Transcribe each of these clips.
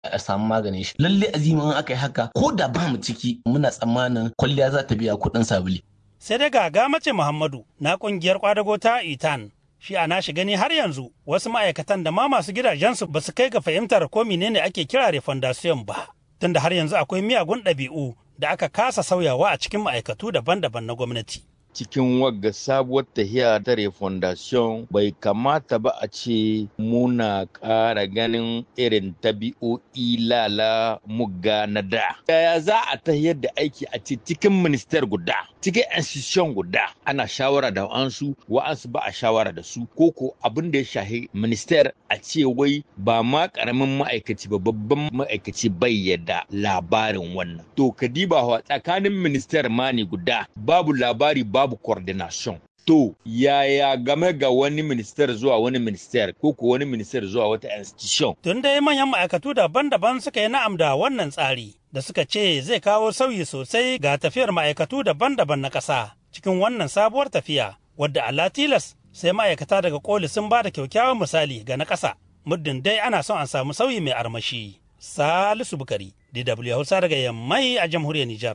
a samu maganin shi lalle azimi in aka yi haka ko da ba mu ciki muna tsammanin kwalliya za ta biya kuɗin sabuli sai dai ga mace muhammadu na kungiyar kwadago ta itan shi a nashi gani har yanzu wasu ma'aikatan da ma masu gidajensu ba su kai ga fahimtar ko menene ake kira refondation ba tunda har yanzu akwai miyagun ɗabi'u da aka kasa sauyawa a cikin ma'aikatu daban-daban na gwamnati. cikin wagga sabuwar tahiya ta refondation bai kamata ba a ce muna ƙara ganin irin tabi'o'i lala mugga na da. Yaya za a tahiyar da aiki a ce cikin minister guda, cikin institution guda ana shawara da wa'ansu, wa'ansu ba a shawara da su, ko ko abin da ya shahi minister a ce wai ba ma ƙaramin ma'aikaci ba babban ma'aikaci bai yadda labarin wannan. To kadiba tsakanin minister ma ne guda babu labari babu coordination. To, yaya game ga wani minister zuwa wani minister ko ko wani minister zuwa wata institution? Tun dai manyan ma'aikatu daban-daban suka yi na'am da wannan tsari da suka ce zai kawo sauyi sosai ga tafiyar ma'aikatu daban-daban na ƙasa cikin wannan sabuwar tafiya wadda Allah tilas sai ma'aikata daga koli sun ba da kyakkyawan misali ga na ƙasa muddin dai ana son a samu sauyi mai armashi. Salisu Bukari, DW Hausa daga Yammai a jamhuriyar Nijar.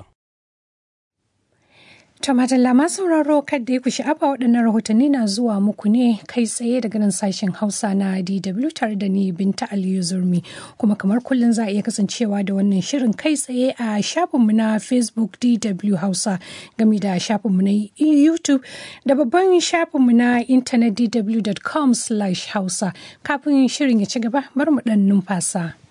To madalla ma sauraro kadda ya ku sha'afa waɗannan rahotanni na zuwa muku ne kai tsaye daga nan sashen Hausa na DW tare da ni Binta Aliyu Zurmi kuma kamar kullum za a iya kasancewa da wannan shirin kai tsaye a shafinmu na Facebook DW Hausa game da shafinmu na YouTube da babban shafinmu na intanet dw.com/hausa kafin shirin ya ci gaba bar mu ɗan numfasa.